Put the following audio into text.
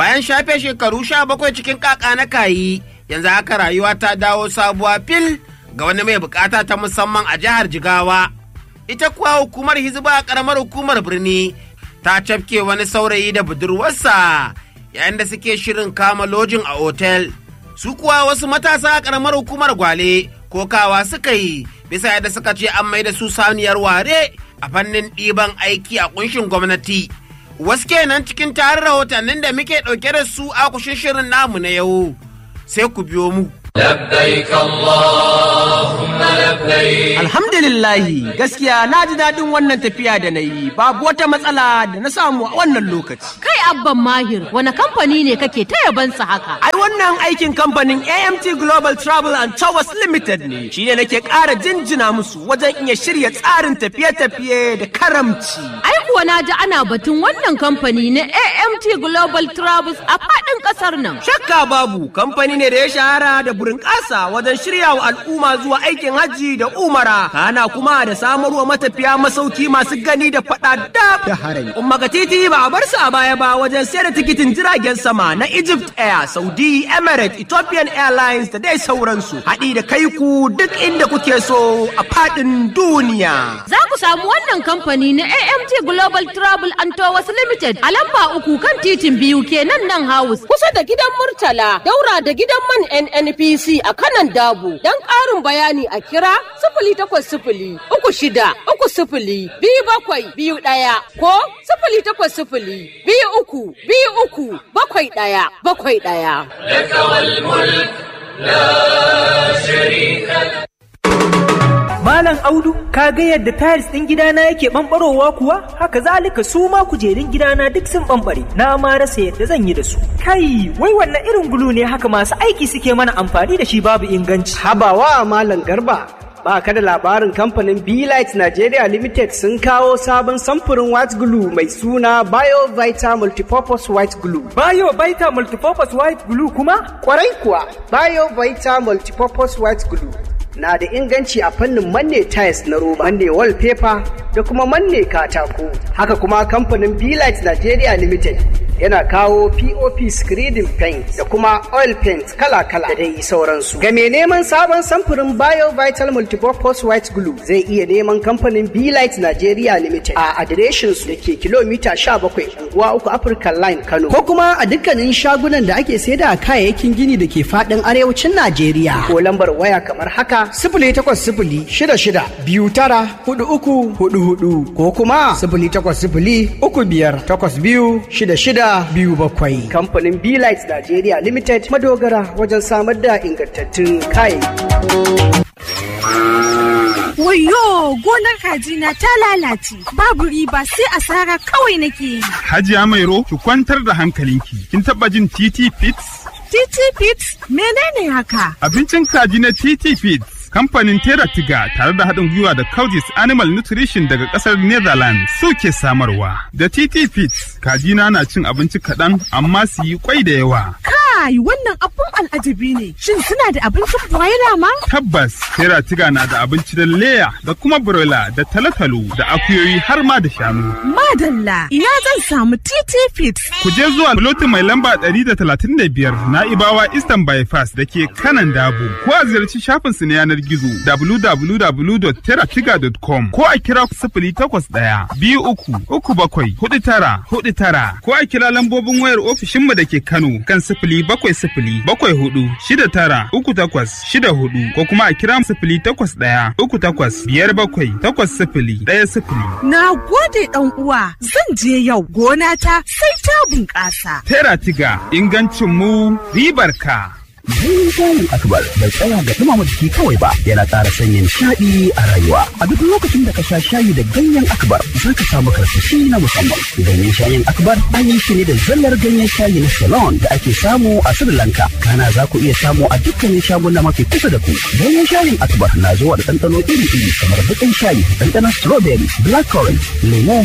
bayan shafe shekaru sha bakwai cikin kaka na kayi yanzu haka rayuwa ta dawo sabuwa fil ga wani mai bukata ta musamman a jihar jigawa ita kuwa hukumar hizba a karamar hukumar birni ta cafke wani saurayi da budurwarsa yayin da suke shirin kama lojin a otel su kuwa wasu matasa a karamar hukumar gwale kokawa suka yi bisa yadda suka ce an mai da su saniyar ware a fannin ɗiban aiki a kunshin gwamnati wasu kenan cikin tarin rahotannin da muke ɗauke da su a kushin shirin namu na yau sai ku biyo mu لبيك اللهم لبيك Alhamdulillahi gaskiya na ji daɗin wannan tafiya da na yi babu wata matsala da na samu a wannan lokaci. Kai abban mahir wani kamfani ne kake ta yabansa haka? Ai wannan aikin kamfanin AMT Global Travel and Towers Limited ne shi ne nake ƙara jinjina musu wajen iya shirya tsarin tafiye-tafiye da karamci. Ai kuwa na ji ana batun wannan kamfani na AMT Global Travels a faɗin ƙasar nan. Shakka babu kamfani ne da ya shahara da burin ƙasa wajen shirya wa al'umma zuwa aikin hajji da umara kana kuma da samarwa matafiya masauki masu gani da faɗa da harami. Umma ga titi ba a bar su a baya ba wajen sayar da tikitin jiragen sama na Egypt Air, Saudi, Emirates, Ethiopian Airlines da dai sauransu. Haɗi da kai ku duk inda kuke so a faɗin duniya. Za ku samu wannan kamfani na AMT Global Travel and Tours Limited a lamba uku kan titin biyu kenan nan house kusa da gidan Murtala daura da gidan man NNPC a kanan Dabo. Don ƙarin bayani a kira sifili takwas sifili uku shida uku sifili biyu bakwai biyu ɗaya ko sifili takwas sifili biyu uku biyu uku bakwai ɗaya bakwai ɗaya. لك والملك لا شريك لك Malam Audu, ka ga yadda tiles ɗin gidana yake ɓamɓarowa kuwa? Haka zalika su ma kujerun gidana duk sun ɓamɓare. Na ma rasa yadda zan yi da su. Kai, wai wannan irin gulu ne haka masu aiki suke mana amfani da shi babu inganci. Habawa Malam Garba. Ba ka da labarin kamfanin Light Nigeria Limited sun kawo sabon samfurin white glue mai suna BioVita Multipurpose White Glue. Bayo Baita Multipurpose White Glue kuma? Kwarai kuwa, BioVita Multipurpose White Glue na da inganci a fannin manne tiles na roba, manne wallpaper da kuma manne katako. Haka kuma kamfanin Light Nigeria Limited yana kawo POP screening paint da kuma oil paint kala-kala da dai sauransu. Ga mai neman sabon samfurin Bio Vital Multipurpose White Glue zai iya neman kamfanin Light Nigeria Limited a adireshin su da ke kilomita 17 unguwa uku African Line Kano. Ko kuma a dukkanin shagunan da ake saida kayayyakin gini da ke faɗin arewacin Najeriya. Ko lambar waya kamar haka sifili takwas sifili shida shida biyu tara hudu uku hudu hudu ko kuma sifili takwas sifili uku biyar takwas biyu shida shida biyu bakwai. Kamfanin Light Nigeria Limited madogara wajen samar da ingantattun kayayyaki. Wayo gonar kajina ta lalace babu riba sai asara kawai nake yi. Hajiya Mairo ki kwantar da hankalinki. Kin taba jin TT Fits? TT Fits menene haka? Abincin kaji na TT Fits. Kamfanin Tera Tiga tare da haɗin gwiwa da Coudis Animal Nutrition daga ƙasar Netherlands suke samarwa. Da TT Fits, kajina na cin abinci kaɗan amma su yi kwai da yawa. Kai wannan abun al'ajabi ne. Shin suna da abincin broiler ma? Tabbas, Tera Tiga na da abinci da leya da kuma broiler da talotalo da akuyoyi har ma da shanu. Madalla, ina zan samu TT Fits. Ku je zuwa lotin mai lamba 135 na Ibawa Eastern Bypass da ke kanan Dabo. Ko a ziyarci shafinsu na yanar gizo www.teratiga.com ko a kira sifili takwas ɗaya biyu uku uku bakwai hudu tara hudu tara ko a kira lambobin wayar ofishinmu da ke Kano kan sifili bakwai sifili bakwai hudu shida tara uku takwas shida hudu ko kuma a kira sifili takwas ɗaya uku takwas biyar bakwai takwas sifili ɗaya sifili. Na gode ɗan uwa zan je yau gona ta sai ta bunƙasa. Teratiga ingancin mu ribar ka. Ganyen shayin akbar bai tsaya ga dumama jiki kawai ba yana ƙara sanya nishaɗi a rayuwa. A duk lokacin da ka sha shayi da ganyen akbar za ka samu karsashi na musamman. Ganyen shayin akbar an yi shi ne da zallar ganyen shayi na Ceylon da ake samu a Sri Lanka. Kana za ku iya samu a dukkanin shaguna mafi kusa da ku. Ganyen shayin akbar na zuwa da ɗanɗano iri-iri kamar baƙin shayi, ɗanɗanon strawberry, blackcurrant, lemo,